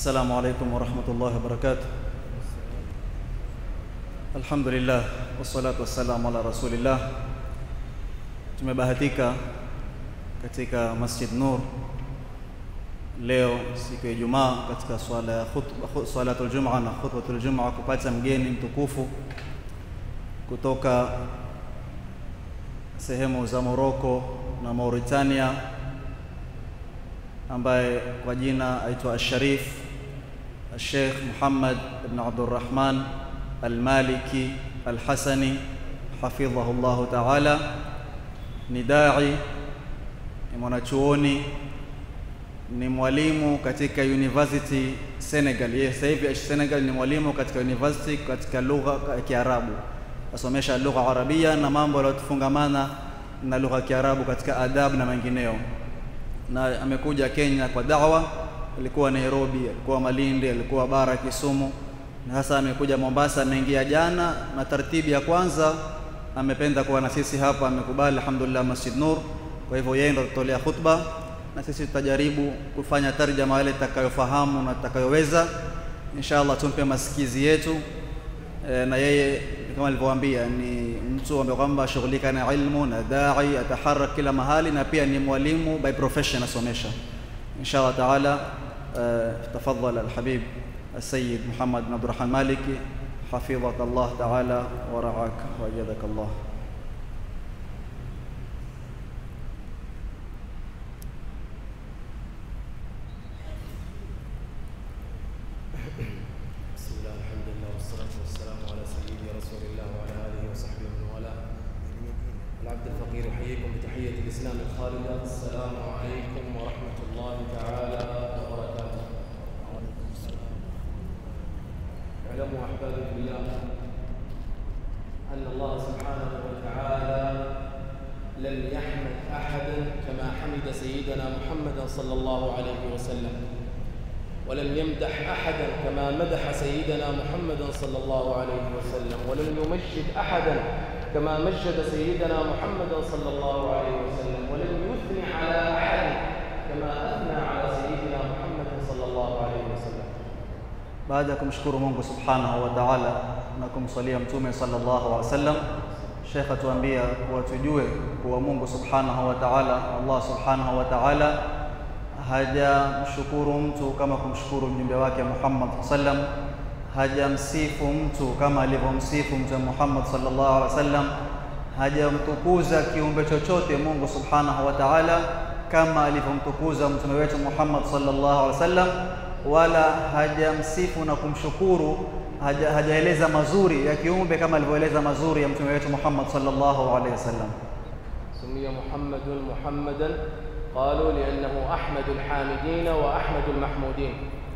السلام عليكم ورحمة الله وبركاته الحمد لله والصلاة والسلام ala rasulillah tumebahatika katika Masjid Nur leo siku ya Ijumaa katika swala ya khutba salatul Jumaa na khutbatul Jumaa kupata mgeni mtukufu kutoka sehemu za Morocco na Mauritania ambaye kwa jina aitwa Al-Sharif Al-Sheikh Muhammad ibn Abdurrahman Al-Maliki Al-Hasani hafidhahu Allah Ta'ala ni dai ni mwanachuoni ni mwalimu katika University Senegal yeye sasa hivi Senegal ni mwalimu katika university katika lugha ya Kiarabu asomesha lugha Arabia na mambo yaliyofungamana na lugha ya Kiarabu katika adabu na mengineo na amekuja Kenya kwa da'wa alikuwa Nairobi alikuwa Malindi alikuwa bara Kisumu na sasa amekuja Mombasa ameingia jana na taratibu ya kwanza amependa kuwa na sisi hapa amekubali alhamdulillah Masjid Nur kwa hivyo yeye ndo tutolea khutba na sisi tutajaribu kufanya tarjama yale tutakayofahamu na tutakayoweza inshallah tumpe masikizi yetu e, na yeye kama alivyowaambia ni mtu ambaye kwamba shughulika na ilmu na dai ataharak kila mahali na pia ni mwalimu by profession asomesha inshallah taala uh, tafadhal alhabib السيد محمد بن عبد الرحمن مالكي حفظك الله تعالى ورعاك وأيدك الله بسم الله الحمد لله والصلاة والسلام على سيدي رسول الله وعلى آله وصحبه ومن والاه. العبد الفقير أحييكم بتحية الإسلام الخالدة السلام عليكم ورحمة الله تعالى وبركاته. اعلموا أحبابي بالله أن الله سبحانه وتعالى لم يحمد أحدا كما حمد سيدنا محمد صلى الله عليه وسلم. ولم يمدح احدا كما مدح سيدنا محمد صلى الله عليه وسلم ولم يمجد احدا كما مجد سيدنا محمد صلى الله عليه وسلم ولم يثني على احد كما اثنى على سيدنا محمد صلى الله عليه وسلم baada ya kumshukuru Mungu subhanahu wa ta'ala na kumsalia mtume sallallahu alaihi wasallam Sheikh atuambia kuwa tujue kuwa Mungu subhanahu wa ta'ala Allah subhanahu wa ta'ala hajamshukuru mtu kama kumshukuru mjumbe wake Muhammad sallam hajamsifu mtu kama alivyomsifu mtume Muhammad sallallahu alaihi wasallam hajamtukuza kiumbe chochote Mungu subhanahu wa ta'ala kama alivyomtukuza mtume wetu Muhammad sallallahu alaihi wasallam wala hajamsifu na kumshukuru haja, hajaeleza mazuri ya kiumbe kama alivyoeleza mazuri ya mtume wetu Muhammad sallallahu alaihi wasallam سمي محمد محمدا قالوا لانه احمد الحامدين واحمد المحمودين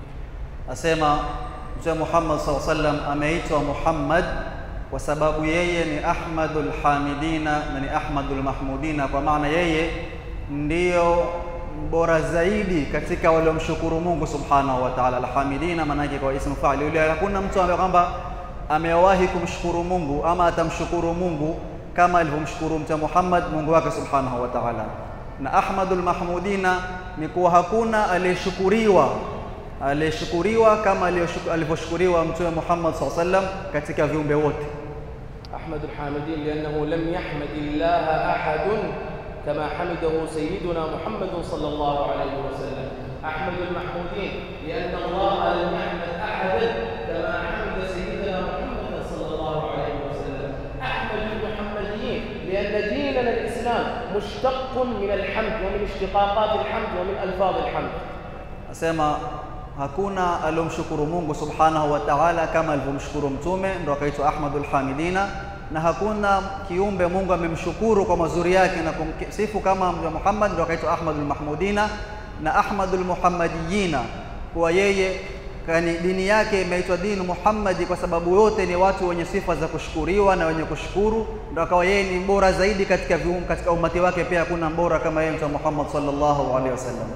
asema mtume Muhammad sallallahu alaihi wasallam ameitwa Muhammad kwa sababu yeye ni Ahmadul Hamidina na ni Ahmadul Mahmudina kwa maana yeye ndiyo bora zaidi katika waliomshukuru Mungu subhanahu wa ta'ala alhamidina maana yake kwa ismu fa'il yule hakuna mtu ambaye kwamba amewahi kumshukuru Mungu ama atamshukuru Mungu kama alivyomshukuru mtume Muhammad Mungu wake subhanahu wa ta'ala na Ahmadul Mahmudina ni kuwa hakuna aliyeshukuriwa aliyeshukuriwa kama alivyoshukuriwa mtume Muhammad sallallahu alaihi wasallam katika viumbe wote احمد الحامدين لانه لم يحمد الله احد كما حمده سيدنا محمد صلى الله عليه وسلم احمد المحمودين لان الله لم يحمد احدا كما حمد سيدنا محمد صلى الله عليه وسلم احمد المحمديين لان ديننا الاسلام مشتق من الحمد ومن اشتقاقات الحمد ومن الفاظ الحمد asema hakuna aliyomshukuru Mungu subhanahu wa ta'ala kama alivyomshukuru mtume ndo akaitwa Ahmadul Hamidina na hakuna kiumbe Mungu amemshukuru kwa mazuri yake na kumsifu kama mtume Muhammad ndo akaitwa Ahmadul Mahmudina na Ahmadul Muhammadiyina kwa yeye kani dini yake imeitwa dini Muhammadi kwa sababu wote ni watu wenye sifa za kushukuriwa na wenye kushukuru ndo akawa yeye ni bora zaidi katika vium, katika umati wake pia hakuna bora kama yeye mtume Muhammad sallallahu alaihi wasallam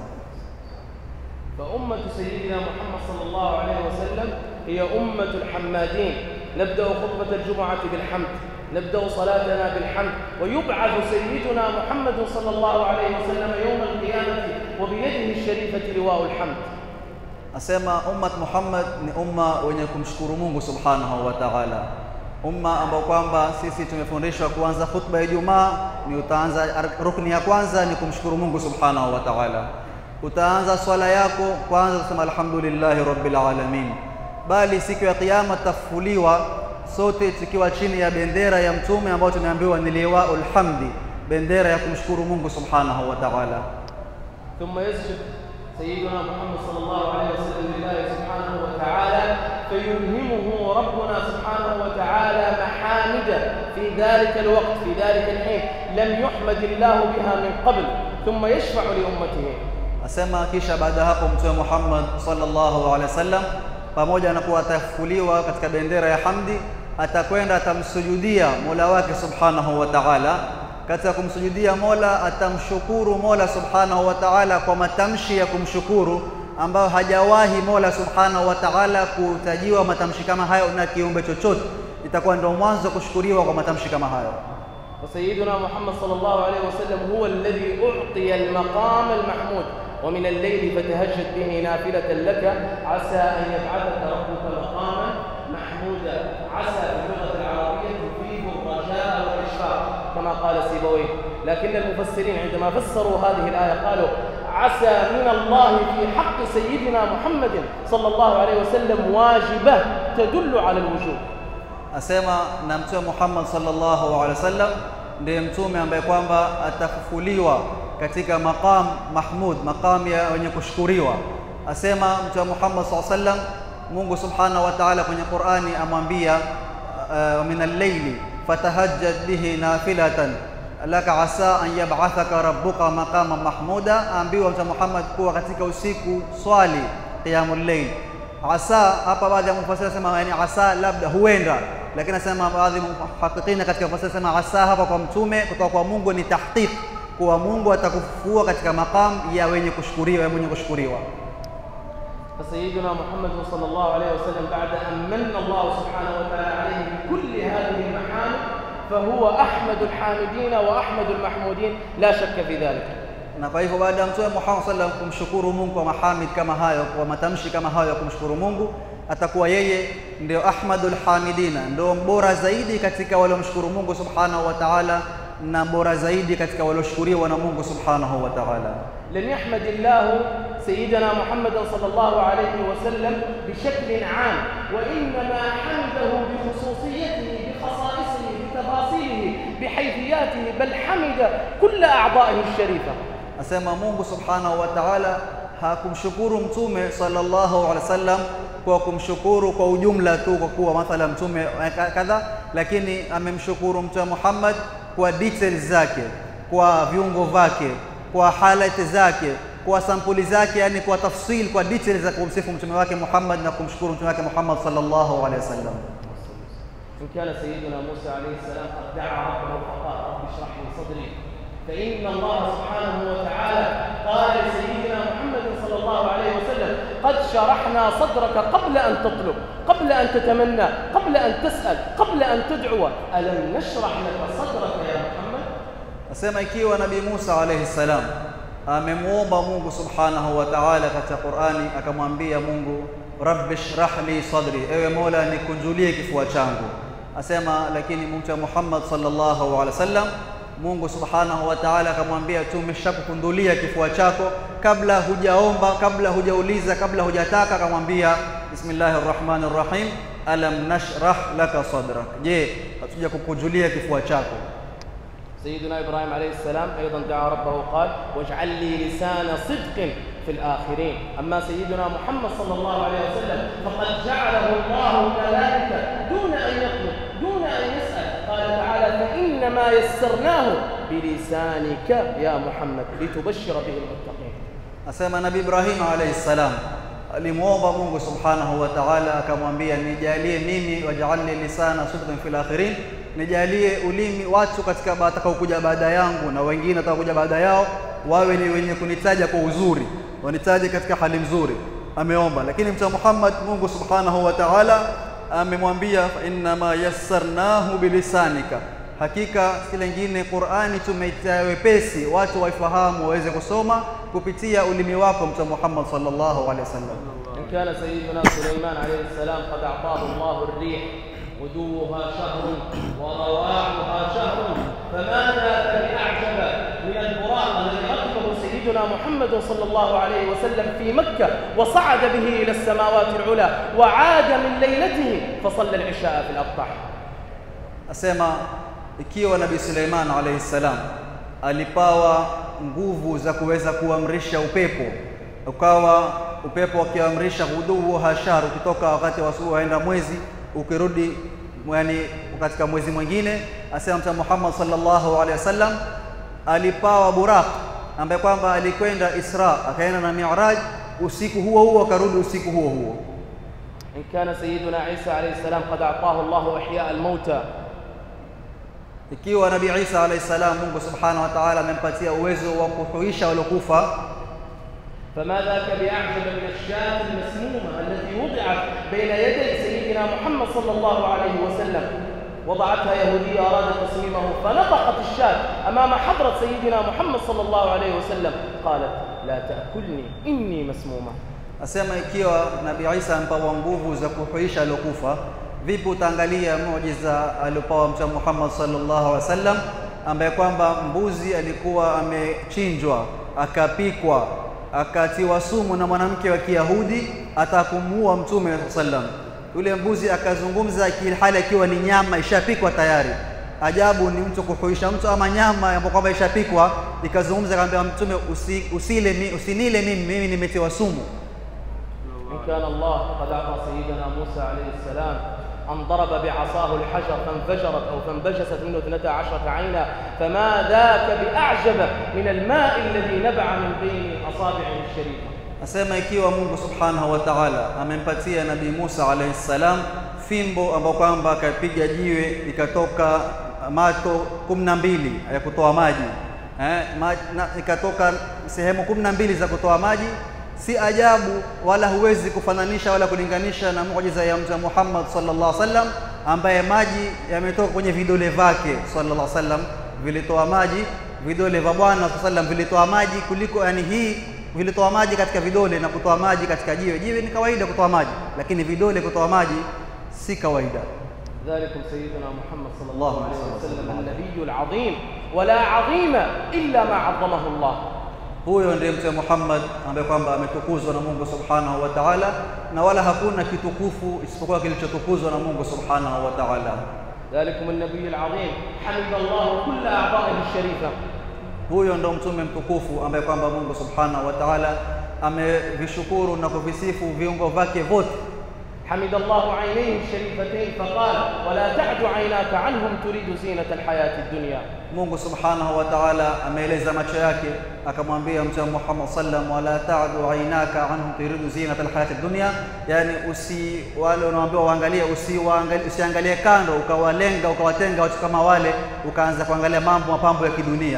فأمة سيدنا محمد صلى الله عليه وسلم هي أمة الحمادين نبدأ خطبة الجمعة بالحمد نبدأ صلاتنا بالحمد ويبعث سيدنا محمد صلى الله عليه وسلم يوم القيامة وبيده الشريفة لواء الحمد asema ummat Muhammad ni umma wenye kumshukuru Mungu subhanahu wa ta'ala, umma ambao kwamba sisi tumefundishwa kuanza khutba ya Ijumaa ni utaanza rukni ya kwanza ni kumshukuru Mungu subhanahu wa ta'ala. Utaanza swala yako kwanza kusema alhamdulillahi rabbil alamin, bali siku ya kiyama tutafufuliwa sote tukiwa chini ya bendera ya mtume ambayo tumeambiwa ni liwaul hamdi, bendera ya kumshukuru Mungu subhanahu wa ta'ala. ثم يسجد سيدنا محمد صلى الله عليه وسلم لله سبحانه وتعالى فيلهمه ربنا سبحانه وتعالى محامد في ذلك الوقت في ذلك الحين لم يحمد الله بها من قبل ثم يشفع لأمته Asema kisha baada ya hapo Mtume Muhammad sallallahu alaihi wasallam pamoja na kuwa atafufuliwa katika bendera ya hamdi, atakwenda atamsujudia Mola wake subhanahu wa ta'ala. Katika kumsujudia Mola atamshukuru Mola subhanahu wa ta'ala kwa matamshi ya kumshukuru ambayo hajawahi Mola subhanahu wa ta'ala kutajiwa matamshi kama hayo na kiumbe chochote. Itakuwa ndio mwanzo wa kushukuriwa kwa matamshi kama hayo. وسيدنا محمد صلى الله عليه وسلم هو الذي أعطي المقام المحمود ومن الليل فتهجد به نافلة لك عسى أن يبعثك ربك مقاما محمودا عسى في اللغة العربية تفيد الرجاء والإشفاق كما قال سيبويه لكن المفسرين عندما فسروا هذه الآية قالوا عسى من الله في حق سيدنا محمد صلى الله عليه وسلم واجبة تدل على الوجوب asema na mtume Muhammad sallallahu alaihi wasallam ndiye mtume ambaye kwamba atafufuliwa katika maqam mahmud, maqam ya wenye kushukuriwa. Asema mtume Muhammad sallallahu alaihi wasallam, Mungu subhanahu wa ta'ala kwenye Qur'ani amwambia uh, min al-layli fatahajjad bihi nafilatan laka asa an yab'athaka rabbuka maqaman mahmuda, aambiwa mtume Muhammad kuwa katika usiku swali qiyamul layl asa hapa baadhi ya mufassiri sema yani asa labda huenda lakini nasema baadhi ya muhakikina katika mufassiri sema asa hapa kwa mtume kutoka kwa Mungu ni tahqiq kuwa Mungu atakufufua katika maqam ya wenye kushukuriwa ya mwenye kushukuriwa فسيدنا محمد صلى الله عليه وسلم بعد أن من الله سبحانه وتعالى عليه بكل هذه المحامد فهو أحمد الحامدين وأحمد المحمودين لا شك في ذلك na kwa hivyo baada ya mtume Muhammad sallallahu alaihi wasallam kumshukuru Mungu kwa mahamid kama hayo kwa matamshi kama hayo ya kumshukuru Mungu atakuwa yeye ndio ahmadul hamidina ndio mbora zaidi katika waliomshukuru Mungu subhanahu wa ta'ala na mbora zaidi katika walioshukuriwa na Mungu subhanahu wa ta'ala لم يحمد الله سيدنا محمد صلى الله عليه وسلم بشكل عام وإنما حمده بخصوصيته بخصائصه بتفاصيله بحيثياته بل حمد كل أعضائه الشريفة asema Mungu subhanahu wa ta'ala hakumshukuru mtume sallallahu alaihi wasallam kwa kumshukuru kwa ujumla tu kwa kuwa mathala mtume kadha lakini amemshukuru mtume Muhammad kwa details zake kwa viungo vyake kwa halati zake kwa sampuli zake yani kwa tafsil kwa details za kumsifu mtume wake Muhammad na kumshukuru mtume wake Muhammad sallallahu alaihi wasallam إن كان سيدنا موسى عليه السلام قد دعا ربه فقال رب اشرح لي صدري فإن الله سبحانه وتعالى قال لسيدنا محمد صلى الله عليه وسلم قد شرحنا صدرك قبل أن تطلب قبل أن تتمنى قبل أن تسأل قبل أن تدعو ألم نشرح لك صدرك يا محمد Nasema ikiwa Nabii Musa alayhi salam amemwomba Mungu subhanahu wa ta'ala katika Qur'ani, akamwambia Mungu, rabbi shrah li sadri, ewe Mola nikunjulie kifua changu. Asema lakini Mtume Muhammad sallallahu alaihi wasallam Mungu subhanahu wa ta'ala akamwambia, tumeshakukundulia kifua chako kabla hujaomba, kabla hujauliza, kabla hujataka. Akamwambia bismillahir rahmanir rahim, alam nashrah laka sadrak, je, hatuja kukunjulia kifua chako? سيدنا إبراهيم عليه السلام أيضا دعا ربه قال واجعل لي لسان صدق في الآخرين أما سيدنا محمد صلى الله عليه وسلم فقد جعله الله كذلك دون أن يطلب دون أن يسأل قال تعالى فإنما يسرناه بلسانك يا محمد لتبشر به المتقين Asema Nabii Ibrahim alayhi salam alimwomba Mungu subhanahu wa ta'ala, akamwambia nijalie mimi, waj'alni lisana sidqin fil akhirin, nijalie ulimi watu katika watakaokuja baada yangu na wengine watakaokuja baada yao wawe ni wenye kunitaja kwa uzuri, wanitaje katika hali nzuri. Ameomba, lakini Mtume Muhammad, Mungu subhanahu wa ta'ala amemwambia fa innama yassarnahu bilisanika, hakika si lingine Qur'ani tumeitia wepesi watu waifahamu waweze kusoma kupitia ulimi wako Mtume Muhammad sallallahu alaihi wasallam إن كان سيدنا سليمان عليه السلام قد أعطاه الله الريح غدوها شهر ورواحها شهر فما ذاك بأعجب من البراق الذي ركبه سيدنا محمد صلى الله عليه وسلم في مكة وصعد به إلى السماوات العلى وعاد من ليلته فصلى العشاء في الأبطح asema ikiwa Nabii Suleiman alayhi salam alipawa nguvu za kuweza kuamrisha upepo ukawa upepo akiamrisha huduu hashar ukitoka wakati wa asubuhi waenda mwezi ukirudi yani katika mwezi mwingine asema Mtume Muhammad sallallahu alaihi wasallam alipawa buraq ambaye kwamba alikwenda Isra akaenda na Mi'raj usiku huo huo akarudi usiku huo huo إن كان سيدنا عيسى عليه السلام قد أعطاه الله إحياء الموتى ikiwa Nabii Isa alayhi salam Mungu subhanahu wa ta'ala amempatia uwezo wa kuhuisha waliokufa فما ذاك بأعجب من الشاة المسمومة التي وضعت بين يدي سيدنا محمد صلى الله عليه وسلم وضعتها يهودية أرادت تصميمه فنطقت الشاة أمام حضرة سيدنا محمد صلى الله عليه وسلم قالت لا تأكلني إني مسمومة asema ikiwa Nabii Isa amepawa nguvu za kuhuisha waliokufa vipi utaangalia muujiza aliopawa Mtume Muhammad sallallahu alaihi wasallam ambaye kwamba mbuzi alikuwa amechinjwa akapikwa akatiwa sumu na mwanamke wa Kiyahudi atakumuua Mtume sallam yule mbuzi akazungumza hali akiwa ni nyama ishapikwa tayari ajabu ni mtu kuhuisha mtu ama nyama ambayo kwamba ishapikwa ikazungumza akamwambia mtume usi, usile mi, usinile mimi mimi nimetiwa sumu إن كان الله قد أعطى سيدنا موسى عليه السلام أن ضرب بعصاه الحجر فانفجرت أو فانبجست منه اثنتا عشرة عينا فما ذاك بأعجب من الماء الذي نبع من بين أصابعه الشريفة Asema ikiwa Mungu Subhanahu wa Ta'ala amempatia Nabii Musa alayhi salam fimbo ambayo kwamba akapiga jiwe ikatoka mato kumi na mbili ya kutoa maji eh, ma, na, ikatoka sehemu kumi na mbili za kutoa maji si ajabu wala huwezi kufananisha wala kulinganisha na muujiza ya Mtume Muhammad sallallahu alaihi wasallam ambaye maji yametoka kwenye vidole vyake sallallahu alaihi wasallam vilitoa maji vidole vya Bwana sallallahu alaihi wasallam vilitoa maji kuliko yani hii vilitoa maji katika vidole na kutoa maji katika jiwe. Jiwe ni kawaida kutoa maji, lakini vidole kutoa maji si kawaida. ذلكم سيدنا محمد صلى الله عليه وسلم النبي العظيم ولا عظيم إلا ما عظمه الله Huyo ndiye Mtume Muhammad ambaye kwamba ametukuzwa na Mungu Subhanahu wa Ta'ala, na wala hakuna kitukufu isipokuwa kilichotukuzwa na Mungu Subhanahu wa Ta'ala. ذلكم النبي العظيم حمد الله كل أعضائه الشريفة Huyo ndo mtume mtukufu ambaye kwamba Mungu Subhanahu wa Ta'ala amevishukuru na kuvisifu viungo vyake vyote. حمد الله عينيه الشريفتين فقال ولا تعد عيناك عنهم تريد زينة الحياة الدنيا Mungu Subhanahu wa Ta'ala ameeleza macho yake akamwambia Mtume Muhammad sallam wala ta'du aynaka anhum turidu zinata alhayati dunya, yani usi wale unaambiwa waangalie, usiwaangalie usiangalie kando ukawalenga ukawatenga watu kama wale ukaanza kuangalia mambo mapambo ya kidunia.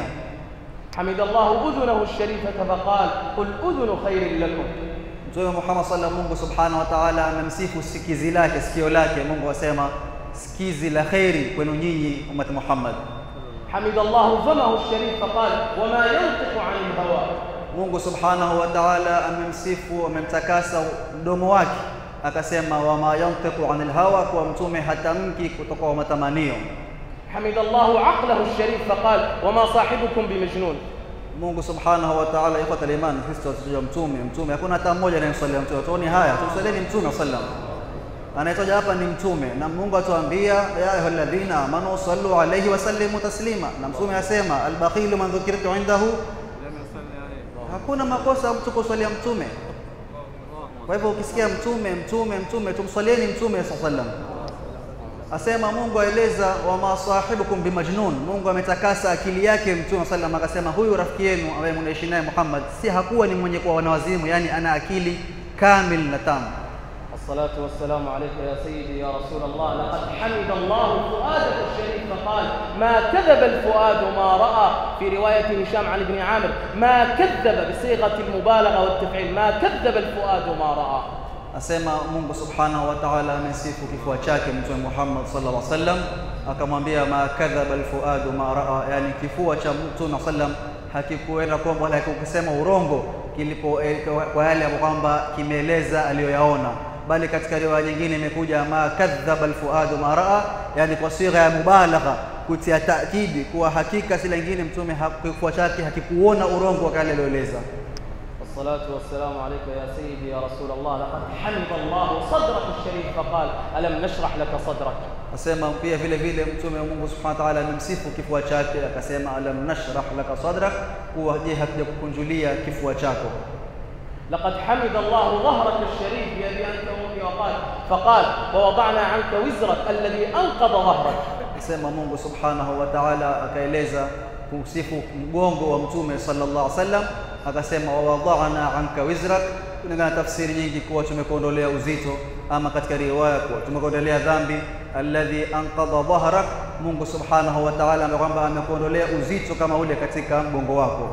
حمد الله أذنه الشريفة فقال قل أذن خير لكم Mtume Muhammad sallam, Mungu Subhanahu wa Ta'ala amemsifu sikizi lake, sikio lake. Mungu asema sikizi la kheri kwenu nyinyi ummati Muhammad. حمد الله فمه الشريف فقال وما ينطق عن الهوى Mungu Subhanahu wa Ta'ala amemsifu, amemtakasa mdomo wake, akasema wama yantiqu anil hawa, kwa mtume hatamki kutoka kwa matamanio. حمد الله عقله الشريف فقال وما صاحبكم بمجنون Mungu Subhanahu wa Ta'ala, ikhwata al-iman, sisi tunataja mtume, mtume hakuna hata mmoja anayemsalia mtume. Tuoni haya, tumsalieni mtume sallam. Anayetaja hapa ni mtume, na Mungu atuambia ya ayyuhalladhina amanu sallu alayhi wa sallimu taslima, na mtume asema albakhilu man dhukirtu indahu hakuna makosa mtu kuswalia mtume. Kwa hivyo ukisikia mtume mtume mtume, tumswalieni mtume sallallahu alayhi wasallam. Asema Mungu aeleza wama sahibukum bimajnun, Mungu ametakasa akili yake mtume sallam, akasema huyu rafiki yenu ambaye mnaishi naye Muhammad si hakuwa ni mwenye kuwa wanawazimu, yani ana akili kamil na tamu. الصلاة والسلام عليك يا سيدي يا رسول الله لقد حمد الله فؤادك الشريف فقال ما كذب الفؤاد ما رأى في رواية هشام عن ابن عامر ما كذب بصيغة المبالغة والتفعيل ما كذب الفؤاد ما رأى asema Mungu subhanahu wa ta'ala amesifu kifua chake Mtume Muhammad sallallahu alaihi wasallam, akamwambia ma kadhaba alfuadu ma raa, yani kifua cha Mtume sallam hakikuenda kwamba wala hakikusema urongo kilipo eh, kwa yale ambayo kwamba kimeeleza aliyoyaona, bali katika riwaya nyingine imekuja ma kadhaba alfuadu ma raa, yani kwa sigha ya mubalagha kutia taakidi kuwa hakika si lingine Mtume kifua chake hakikuona urongo wa kale aliyoeleza. والصلاة والسلام عليك يا سيدي يا رسول الله لقد حمد الله صدرك الشريف فقال ألم نشرح لك صدرك Asema pia vile vile Mtume wa Mungu Subhanahu wa Ta'ala amemsifu kifua chake akasema, alam nashrah laka sadrak, kuwa je, hatuja kukunjulia kifua chako. لقد حمد الله ظهرك الشريف بأبي أنت وأمي وقال فقال ووضعنا عنك وزرك الذي أنقض ظهرك Asema Mungu Subhanahu wa Ta'ala akaeleza kusifu mgongo wa Mtume sallallahu alaihi wasallam, akasema wawadhana anka wizrak, kulingana na tafsiri nyingi kuwa tumekuondolea uzito, ama katika riwaya kuwa tumekuondolea dhambi. Alladhi anqadha dhahrak, Mungu Subhanahu wa Ta'ala ambaye kwamba amekuondolea uzito kama ule katika mgongo wako.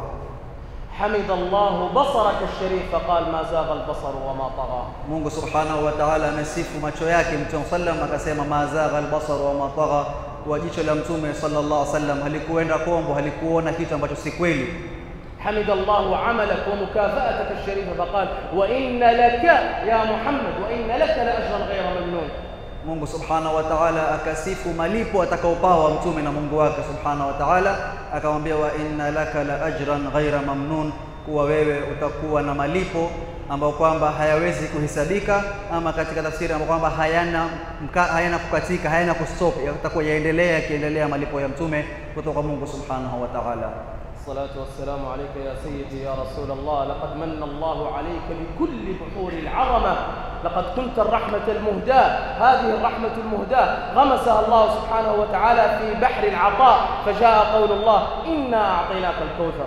حمد الله بصرك الشريف فقال ما زاغ البصر وما طغى Mungu Subhanahu wa Ta'ala amesifu macho yake Mtume sallam akasema mazagha albasar wa matagha, kwa jicho la Mtume sallallahu alaihi wasallam halikuenda kombo, halikuona kitu ambacho si kweli. حمد الله عملك ومكافأتك الشريفة فقال وإن لك يا محمد وإن لك لأجرا غير ممنون Mungu Subhanahu wa Ta'ala akasifu malipo atakaopawa mtume na Mungu wake Subhanahu wa Ta'ala, akamwambia wa inna laka la ajran ghaira mamnun, kuwa wewe utakuwa na malipo ambayo kwamba hayawezi kuhesabika, ama katika tafsiri ambayo kwamba hayana mka, hayana kukatika, hayana kustop, yatakuwa yaendelea yakiendelea malipo ya mtume kutoka kwa Mungu Subhanahu wa Ta'ala. الصلاة والسلام عليك يا سيدي يا رسول الله لقد من الله عليك بكل بحور العظمة لقد كنت الرحمة المهداة هذه الرحمة المهداة غمسها الله سبحانه وتعالى في بحر العطاء فجاء قول الله إنا أعطيناك الكوثر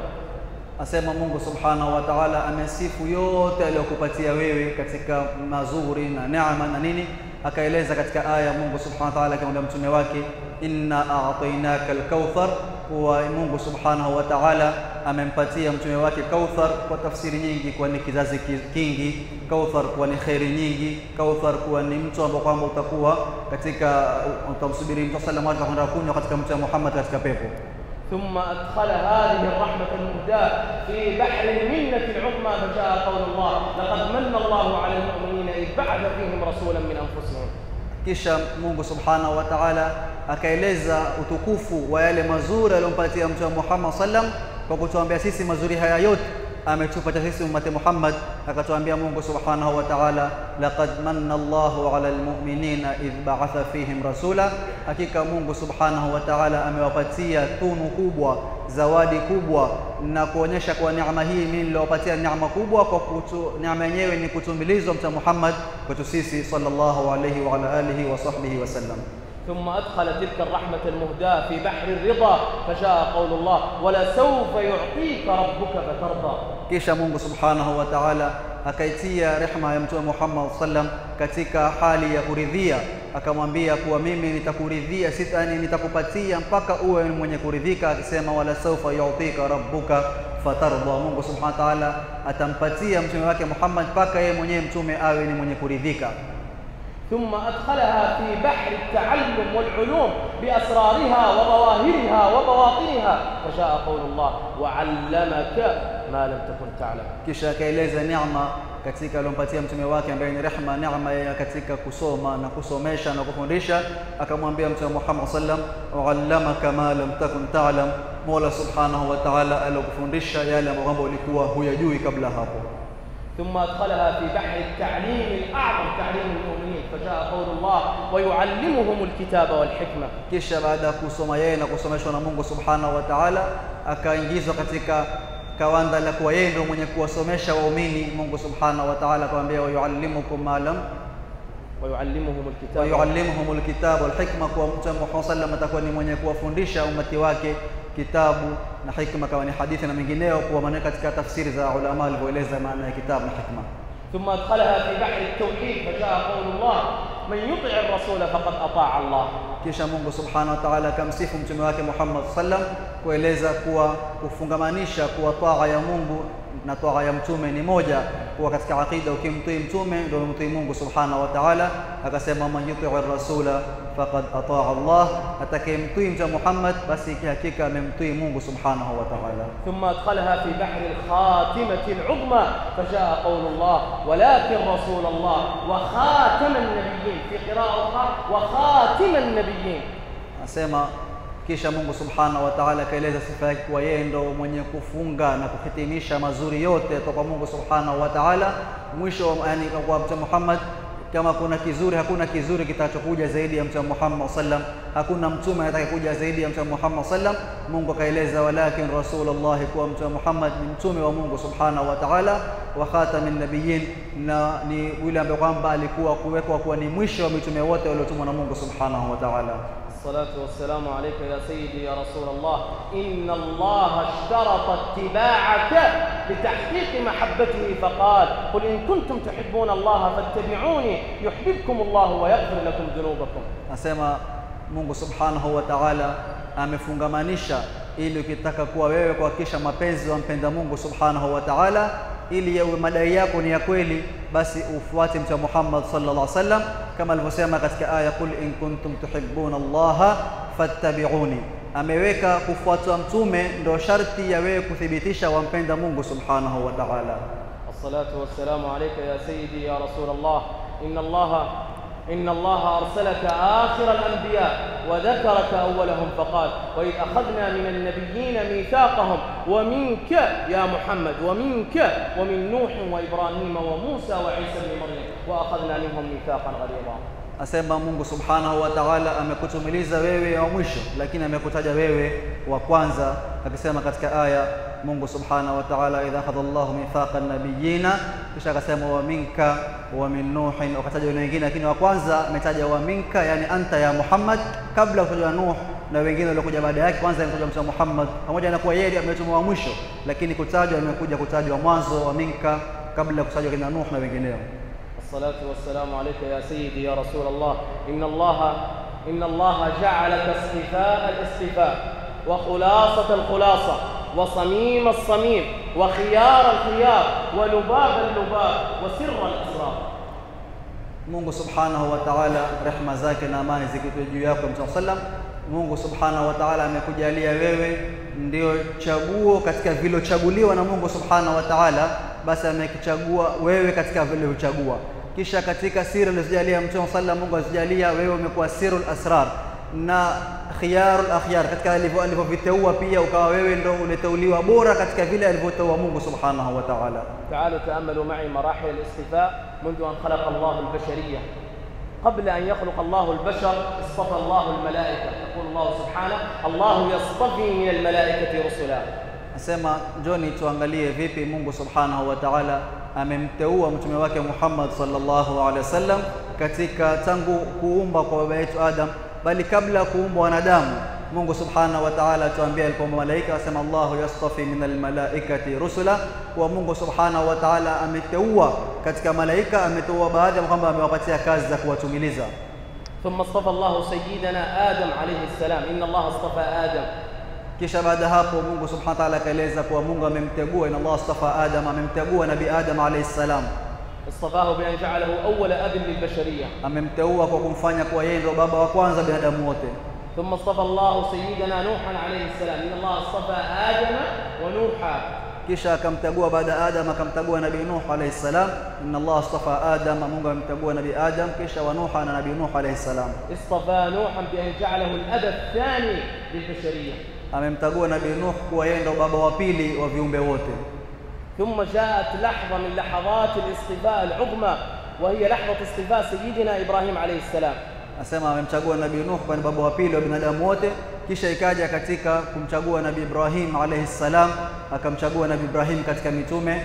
Asema Mungu Subhanahu wa Ta'ala amesifu yote aliyokupatia wewe katika mazuri na neema na nini, akaeleza katika aya Mungu Subhanahu wa Ta'ala akamwambia mtume wake, inna a'tainaka al-kauthar, kuwa Mungu Subhanahu wa Ta'ala amempatia mtume wake Kauthar kwa tafsiri nyingi, kuwa ni kizazi ki- kingi, Kauthar kuwa ni kheri nyingi, Kauthar kuwa ni mtu ambao kwamba utakuwa katika utamsubiri Mtume sallallahu alaihi wasallam kwenda kunywa katika mtu wa Muhammad katika pepo. ثم أدخل هذه الرحمة المهداة في بحر المنة العظمى فجاء قول الله لقد من الله على المؤمنين إذ بعث فيهم رسولا من أنفسهم Kisha Mungu Subhanahu wa Ta'ala akaeleza utukufu wa yale mazuri aliyompatia Mtume Muhammad sallam kwa kutuambia sisi mazuri haya yote ametupatia sisi ummati Muhammad, akatuambia Mungu Subhanahu wa Ta'ala, laqad manna Allahu 'ala almu'minina idh ba'atha fihim rasula, hakika Mungu Subhanahu wa Ta'ala amewapatia tunu kubwa, zawadi kubwa, na kuonyesha kwa neema hii mimi niliwapatia neema kubwa, kwa kutu, neema yenyewe ni kutumilizwa Mtume Muhammad kwetu sisi sallallahu alayhi wa ala alihi wa sahbihi wasallam. ثم أدخل تلك الرحمة المهداة في بحر الرضا فجاء قول الله ولسوف يعطيك ربك فترضى Kisha Mungu Subhanahu wa Ta'ala akaitia rehma ya Mtume Muhammad sallam katika hali ya kuridhia, akamwambia kuwa mimi nitakuridhia, sitani nitakupatia mpaka uwe ni mwenye kuridhika, akisema wala saufa yu'tika rabbuka fatardha. Mungu Subhanahu wa Ta'ala atampatia mtume wake Muhammad mpaka yeye mwenyewe mtume awe ni mwenye kuridhika. ثم أدخلها في بحر التعلم والعلوم بأسرارها وظواهرها وبواطنها فجاء قول الله وعلمك ما لم تكن تعلم Kisha akaeleza neema katika aliyompatia mtume wake ambaye ni rehma, neema ya katika kusoma na kusomesha na kufundisha. Akamwambia Mtume Muhammad sallam, waallamaka ma lam takun ta'lam, Mola subhanahu wa ta'ala alikufundisha yale ambayo kwamba ulikuwa huyajui kabla hapo. ثم أدخلها في بحر التعليم الأعظم تعليم المؤمنين فجاء قول الله ويعلمهم الكتاب والحكمة Kisha baada ya kusoma yeye na kusomeshwa na Mungu subhanahu wa ta'ala, akaingizwa katika kawanda la kuwa yeye ndio mwenye kuwasomesha waumini. Mungu subhanahu wa ta'ala akamwambia, wayuallimukum ma lam ويعلمهم الكتاب wayuallimuhum lkitaba walhikma, kuwa Mtume Muhammad sallam atakuwa ni mwenye kuwafundisha umati wake kitabu na hikma, kama ni hadithi na mengineo, kuwa maneno katika tafsiri za ulama walivyoeleza maana ya kitabu na hikma. ثم أدخلها في بحر التوحيد فجاء قول الله من يطع الرسول فقد أطاع الله Kisha Mungu subhanahu wa ta'ala akamsifu mtume wake Muhammad sallam kueleza kuwa kufungamanisha kuwa taa ya Mungu na taa ya mtume ni moja, kuwa katika aqida ukimtii mtume ndio umemtii Mungu subhanahu wa ta'ala. Akasema man yutii rasula faqad ataa Allah, atakayemtii mtume Muhammad basi hakika amemtii Mungu subhanahu wa ta'ala. ثم أدخلها في بحر الخاتمة العظمى فجاء قول الله ولكن رسول الله وخاتم النبيين في قراءة أخرى وخاتم النبيين Anasema kisha Mungu subhanahu wa ta'ala akaeleza sifa yake kuwa yeye ndo mwenye kufunga na kuhitimisha mazuri yote toka Mungu subhanahu wa ta'ala. Mwisho yani kwa Mtume Muhammad, kama kuna kizuri, hakuna kizuri kitachokuja zaidi ya Mtume Muhammad sallam, hakuna mtume atakayekuja zaidi ya Mtume Muhammad sallam. Mungu akaeleza walakin rasulullah, kuwa Mtume Muhammad ni mtume wa Mungu subhanahu wa ta'ala, wa khatamin nabiyyin, na ni yule ambaye kwamba alikuwa kuwekwa kuwa ni mwisho wa mitume wote waliotumwa na Mungu subhanahu wa ta'ala. الصلاة والسلام عليك يا سيدي يا رسول الله إن الله اشترط اتباعك لتحقيق محبته فقال قل إن كنتم تحبون الله فاتبعوني يحببكم الله ويغفر لكم ذنوبكم Nasema Mungu subhanahu wa ta'ala amefungamanisha ili ukitaka kuwa wewe kuhakikisha mapenzi wampenda Mungu subhanahu wa ta'ala, ili yawe madai yako ni ya kweli, basi ufuate Mtume Muhammad sallallahu alaihi wasallam kama alivyosema katika aya, qul in kuntum tuhibbuna Allaha fattabi'uni. Ameweka kufuatwa mtume ndo sharti ya wewe kuthibitisha wampenda Mungu subhanahu wa ta'ala. الصلاة والسلام عليك يا سيدي يا رسول الله إن الله إن الله أرسلك آخر الأنبياء وذكرك أولهم فقال وإذ أخذنا من النبيين ميثاقهم ومنك يا محمد ومنك ومن نوح وإبراهيم وموسى وعيسى بن مريم وأخذنا منهم ميثاقا غليظا Asema Mungu subhanahu wa ta'ala amekutumiliza wewe wa mwisho, lakini amekutaja wewe wa kwanza, akisema katika aya Mungu subhanahu wa ta'ala, idha akhadha Allahu mithaqa nabiyina, kisha akasema wa minka wa min nuhin, wakataja wale wengine, lakini wa kwanza ametaja wa minka, yani anta ya Muhammad, kabla kuja Nuh na wengine waliokuja baada yake. Kwanza amekuja Mtume Muhammad, pamoja na kuwa yeye ametumwa wa mwisho, lakini kutajwa amekuja kutajwa mwanzo wa minka, kabla kutajwa kina Nuh na wengineo. الصلاة والسلام عليك يا سيدي يا رسول الله إن الله إن الله جعلك اصطفاء الاصطفاء وخلاصة الخلاصة وصميم الصميم وخيار الخيار ولباب اللباب وسر الأسرار Mungu subhanahu wa ta'ala, rehma zake na amani zikitwe juu yako Mtume sallam. Mungu subhanahu wa ta'ala amekujalia wewe ndio chaguo katika vilochaguliwa na Mungu subhanahu wa ta'ala, basi amekuchagua wewe katika vilivyochagua. Kisha katika siri alizojalia Mtume sallam, Mungu azijalia wewe umekuwa sirul asrar na khiyarul akhyar, katika alivyo- alivyoviteua pia ukawa wewe ndio uliteuliwa bora katika vile alivyoteua Mungu subhanahu wa ta'ala. تعالوا تأملوا معي مراحل الاصطفاء منذ أن خلق الله البشرية قبل أن يخلق الله البشر اصطفى الله الملائكة يقول الله سبحانه الله يصطفي من الملائكة رسلا Nasema njoni tuangalie vipi Mungu subhanahu wa ta'ala amemteua mtume wake Muhammad sallallahu alaihi wasallam katika tangu kuumba kwa baba yetu Adam, bali kabla ya kuumbwa wanadamu. Mungu subhanahu wa ta'ala atuambia alipoumba malaika, asema Allahu yastafi min almalaikati rusula, kwa Mungu subhanahu wa ta'ala ameteua katika malaika, ameteua baadhi ya kwamba amewapatia kazi za kuwatumiliza. ثم اصطفى الله سيدنا آدم عليه السلام إن الله اصطفى آدم Kisha baada ya hapo Mungu subhanahu wa ta'ala akaeleza kuwa Mungu amemtegua, inna Allah astafa Adam, amemtegua Nabii Adam alayhi salam اصطفاه بأن جعله أول أب للبشرية amemteua kwa kumfanya kuwa yeye ndio baba wa kwanza binadamu wote. ثم اصطفى الله سيدنا نوحا عليه السلام إن الله اصطفى آدم ونوحا Kisha akamtegua baada ya Adam, akamtegua Nabii Nuh alayhi salam. Inna Allah astafa Adam, Mungu amemtegua Nabii Adam, kisha wa Nuh na Nabii Nuh alayhi salam. اصطفى نوحا بأن جعله الأب الثاني للبشرية Amemtegua Nabii Nuh kuwa yeye ndio baba wa pili wa viumbe wote. ثم جاءت لحظة من لحظات الاصطفاء العظمى وهي لحظة اصطفاء سيدنا إبراهيم عليه السلام Anasema amemchagua Nabii Nuh kuwa ni baba wa pili wa binadamu wote. Kisha ikaja katika kumchagua Nabii Ibrahim alayhi salam, akamchagua Nabii Ibrahim katika mitume.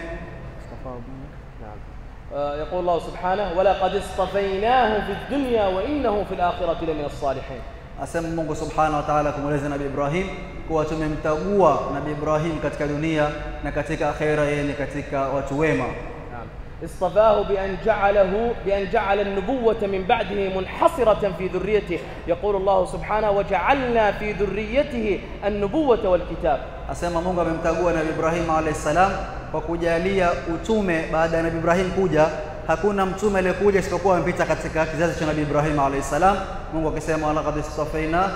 نعم آه، يقول الله سبحانه ولقد اصطفيناه في الدنيا وإنه في الآخرة لمن الصالحين Asema Mungu subhanahu wa ta'ala kumweleza Nabii Ibrahim kuwa tumemtagua Nabii Ibrahim katika dunia na katika akhera, yeye ni katika watu wema. نعم اصطفاه بأن جعله بأن جعل النبوة من بعده منحصرة في ذريته يقول الله سبحانه وجعلنا في ذريته النبوة والكتاب Asema Mungu amemtagua Nabii Ibrahim alayhi salam kwa kujalia utume baada ya Nabii Ibrahim kuja hakuna mtume aliyekuja isipokuwa amepita katika kizazi cha Nabii Ibrahim alayhi salam. Mungu akisema walaqad istafaina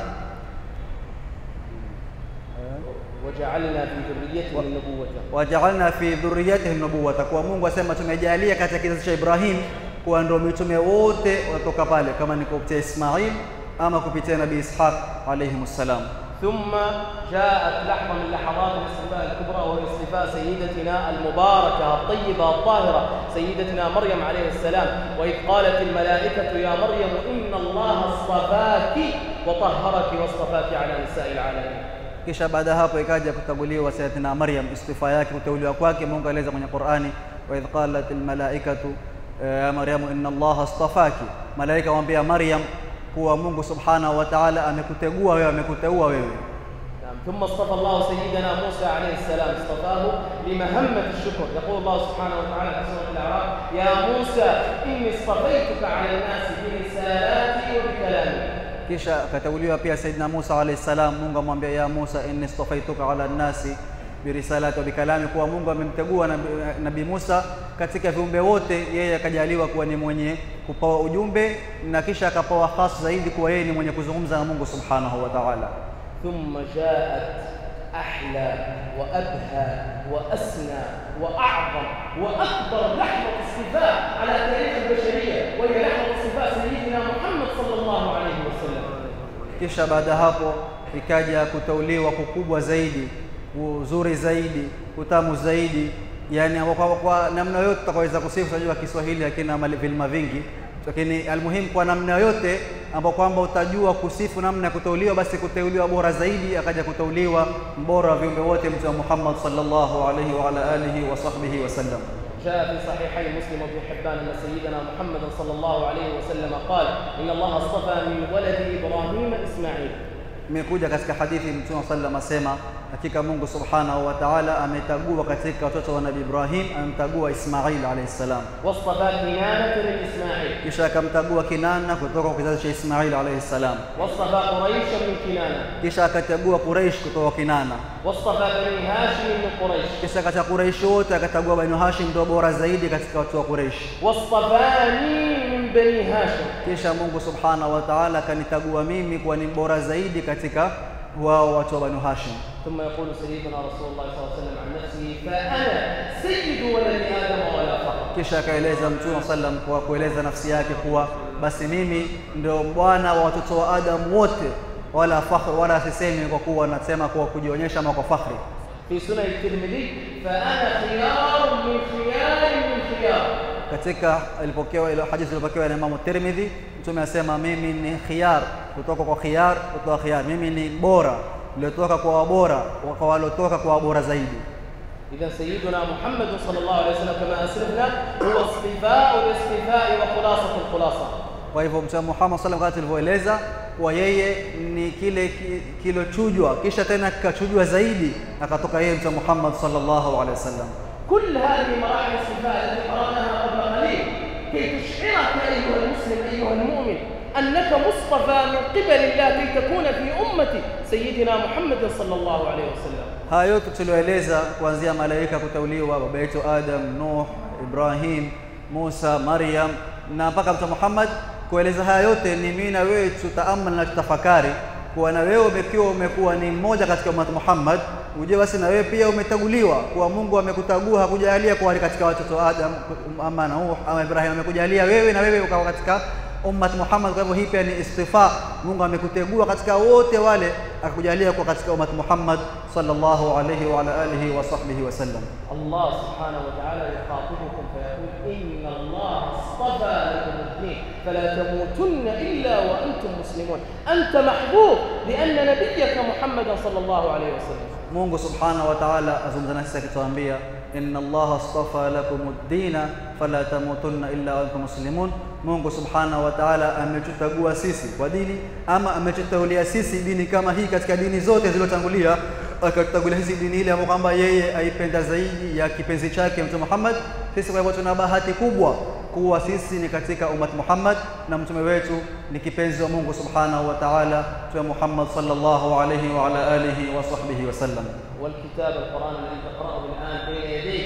وجعلنا في ذريته النبوة wajaalna fi dhurriyatihi nubuwata, kwa Mungu asema tumejalia katika kizazi cha Ibrahim kuwa ndio mitume wote watoka pale, kama ni kupitia Ismail ama kupitia Nabii Ishaq alayhi salam. ثم جاءت لحظة من لحظات الاصطفاء الكبرى وهي اصطفاء سيدتنا المباركة الطيبة الطاهرة سيدتنا مريم عليه السلام وإذ قالت الملائكة يا مريم إن الله اصطفاك وطهرك واصطفاك على نساء العالمين Kisha baada ya hapo ikaja kutambuliwa Sayyidatina Maryam, istifa yake, kuteuliwa kwake. Mungu aeleza kwenye Qur'ani, wa idh qalat almalaikatu ya Maryamu inna Allaha astafaki, malaika waambia Maryam kuwa Mungu subhanahu wa ta'ala amekutegua wewe, amekuteua wewe. نعم ثم اصطفى الله سيدنا موسى عليه السلام اصطفاه لمهمة الشكر يقول الله سبحانه وتعالى في سورة الأعراف يا موسى إني اصطفيتك على الناس برسالاتي وبكلامي Kisha akateuliwa pia Sayyidina Musa alayhi salam. Mungu amwambia ya Musa, inni istafaituka ala nnasi birisalati wa bikalami, kuwa Mungu amemtegua Nabii nabi Musa katika viumbe wote, yeye akajaliwa kuwa ni mwenye kupawa ujumbe na kisha akapawa khas zaidi kuwa yeye ni mwenye kuzungumza na Mungu subhanahu wa ta'ala. ثم جاءت أحلى وأبهى وأسنى وأعظم وأكبر لحظة اصطفاء على تاريخ البشرية وهي لحظة اصطفاء سيدنا محمد صلى الله عليه وسلم Kisha baada ya hapo ikaja kuteuliwa kukubwa zaidi, uzuri zaidi, utamu zaidi, yani kwa, kwa namna yote tutakaweza kusifu. Unajua Kiswahili hakina mali- vilima vingi, lakini almuhimu kwa namna yote ambao kwamba utajua kusifu namna ya kuteuliwa, basi kuteuliwa bora zaidi, akaja kuteuliwa mbora wa viumbe wote, Mtume Muhammad sallallahu alaihi wa ala alihi wa sahbihi wasallam. جاء في صحيحي مسلم وابن حبان ان سيدنا محمد صلى الله عليه وسلم قال ان الله اصطفى من ولد ابراهيم اسماعيل Imekuja katika hadithi Mtume sallam asema, hakika Mungu subhanahu wa ta'ala ametagua katika watoto wa Nabii Ibrahim, amemtagua Ismail alayhi salam, واصطفى كنانه من اسماعيل kisha akamtagua Kinana kutoka kwa kizazi cha Ismail alayhi salam, واصطفى قريشا من كنانه kisha akachagua Quraish kutoka Kinana, واصطفى بني هاشم من قريش kisha katika Quraish wote akachagua Banu Hashim ndio bora zaidi katika watu wa Quraish, واصطفاني من بني هاشم kisha Mungu subhanahu wa ta'ala akanitagua mimi kuwa ni bora zaidi katika wao watu wa Banu Hashim. ثم يقول سيدنا رسول الله صلى الله عليه وسلم عن نفسه فانا سيد ولد ادم ولا فخر kisha akaeleza Mtume sallam kwa kueleza nafsi yake kuwa basi mimi ndio bwana wa watoto wa Adam wote, wala fakhr, wala sisemi kwa kuwa nasema kwa kujionyesha ama kwa fakhri. في سنن الترمذي فانا خيار من خيار من خيار Katika ilipokewa ile hadithi iliyopokewa na Imam Tirmidhi, Mtume asema mimi ni khiyar kutoka kwa khiyar kutoka khiyar, mimi ni bora niliotoka kwa wabora kwa waliotoka kwa wabora zaidi. إذا سيدنا محمد صلى الله عليه وسلم كما أسلفنا هو اصطفاء الاصطفاء وخلاصة الخلاصة Kwa hivyo Mtume Muhammad sallallahu alaihi wasallam tulivyoeleza kuwa yeye ni kile ki- kilochujwa kisha tena kikachujwa zaidi akatoka yeye Mtume Muhammad sallallahu alaihi wasallam. كل هذه مراحل الاصطفاء التي قرأناها قبل قليل كي تشعرك أيها المسلم أيها المؤمن أنك مصطفى من قبل الله كي تكون في أمة سيدنا محمد صلى الله عليه وسلم Haya yote tulioeleza kuanzia malaika kuteuliwa, baba yetu Adam, Nuh, Ibrahim, Musa, Maryam na mpaka Mtume Muhammad, kueleza haya yote ni mimi na wewe tutaamal na tutafakari kuwa na wewe umekiwa umekuwa ni mmoja katika ummat Muhammad, ujue basi na wewe pia umetaguliwa, kuwa Mungu amekutagua, hakujalia kuwa ni katika watoto wa Adam ama Nuh ama Ibrahim, amekujalia wewe na wewe ukawa katika ummat Muhammad. Kwa hivyo hii pia ni istifa. Mungu amekutegua katika wote wale, akakujalia kuwa katika ummat Muhammad sallallahu alayhi wa ala alihi wa sahbihi wasallam. الله سبحانه وتعالى يخاطبكم فيقول إن الله اصطفى لكم الدين فلا تموتن إلا وأنتم مسلمون أنت محبوب لأن نبيك محمدا صلى الله عليه وسلم Mungu subhanahu wa ta'ala azungumza nasi akituambia inna Allaha astafa lakum ad-dina fala tamutunna illa wa antum muslimun. Mungu subhanahu wa ta'ala ametutagua sisi kwa dini ama ametutaulia sisi dini kama hii katika dini zote zilizotangulia, akatutangulia sisi dini ile ambayo kwamba yeye aipenda zaidi ya kipenzi chake Mtume Muhammad. Sisi kwa hivyo tuna bahati kubwa kuwa sisi ni katika ummat Muhammad na mtume wetu ni kipenzi wa Mungu subhanahu wa ta'ala, Mtume Muhammad sallallahu alayhi wa ala alihi wa sahbihi wasallam. والكتاب القرآن الذي تقرأه الآن بين يديك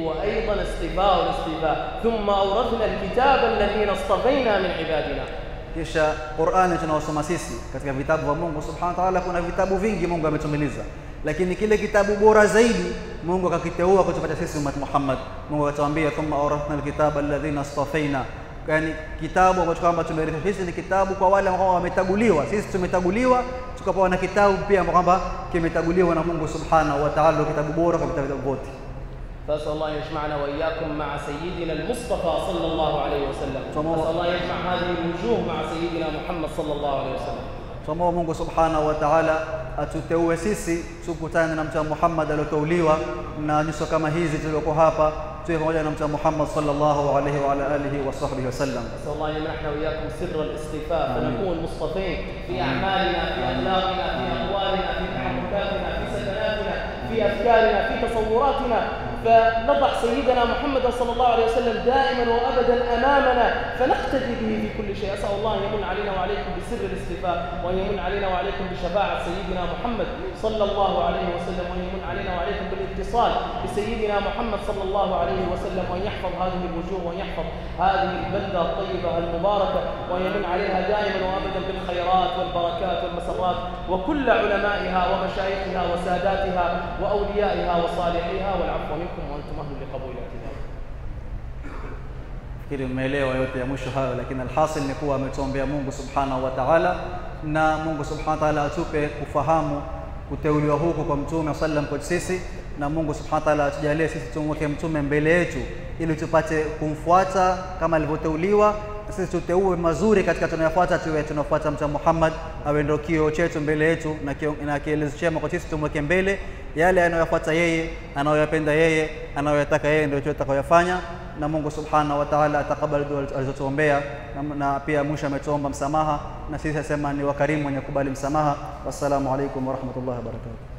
هو أيضا اصطفاء الاصطفاء ثم أورثنا الكتاب الذين اصطفينا من عبادنا kisha Qur'ani tunaosoma sisi katika vitabu vya Mungu Subhanahu wa Ta'ala, kuna vitabu vingi Mungu ametumiliza, lakini kile kitabu bora zaidi Mungu akakiteua kutupatia sisi ummat Muhammad. Mungu akatuambia thumma awrathna alkitaba alladhina istafaina, yani kitabu ambacho kwamba tumeritha sisi ni kitabu kwa wale ambao wametaguliwa. Sisi tumetaguliwa tukapewa na kitabu pia ambao kwamba kimetaguliwa na Mungu Subhanahu wa Ta'ala, kitabu bora kwa vitabu vyote. فأسأل الله أن يجمعنا وإياكم مع سيدنا المصطفى صلى الله عليه وسلم تمام. أسأل الله يجمع هذه الوجوه مع سيدنا محمد صلى الله عليه وسلم Tuomba Mungu Subhanahu wa Ta'ala atuteue sisi tukutane na Mtume Muhammad aliyoteuliwa na nyuso kama hizi tulioko hapa tuwe pamoja na Mtume Muhammad sallallahu alaihi wa ala alihi wa sahbihi wasallam. أسأل الله أن يمنحنا وإياكم سر الاصطفاء فنكون مصطفين في أعمالنا في أخلاقنا في أقوالنا في تحركاتنا في سكناتنا في أفكارنا في تصوراتنا فنضع سيدنا محمد صلى الله عليه وسلم دائما وأبدا أمامنا فنقتدي به في كل شيء أسأل الله أن يمن علينا وعليكم بسر الاصطفاء وأن يمن علينا وعليكم بشفاعة سيدنا محمد صلى الله عليه وسلم وأن يمن علينا وعليكم بالاتصال بسيدنا محمد صلى الله عليه وسلم وأن يحفظ هذه الوجوه وأن يحفظ هذه البلدة الطيبة المباركة وأن يمن عليها دائما وأبدا بالخيرات والبركات والمسرات وكل علمائها ومشايخها وساداتها وأوليائها وصالحيها والعفو منكم وأنتم أهل لقبول الاعتذار Fikiri mmeelewa yote ya mwisho hayo, lakini alhasil ni kuwa ametuombea Mungu Subhanahu wa Ta'ala, na Mungu Subhanahu wa Ta'ala atupe kufahamu kuteuliwa huku kwa Mtume sallam kwa sisi, na Mungu Subhanahu wa Ta'ala atujalie sisi tumweke Mtume mbele yetu ili tupate kumfuata kama alivyoteuliwa, na sisi tuteue mazuri katika tunayofuata, tuwe tunafuata Mtume Muhammad, awe ndio kioo chetu mbele yetu na kio- na kielezo chema kwa sisi, tumweke mbele yale anayoyafuata yeye, anayoyapenda yeye, anayoyataka yeye, ndio tutakayoyafanya na Mungu Subhanahu wa Ta'ala atakabali dua alizotuombea na, na pia mwisho ametuomba msamaha na sisi asema ni wakarimu wenye kubali msamaha. Wassalamu alaikum wa rahmatullahi wa barakatuh.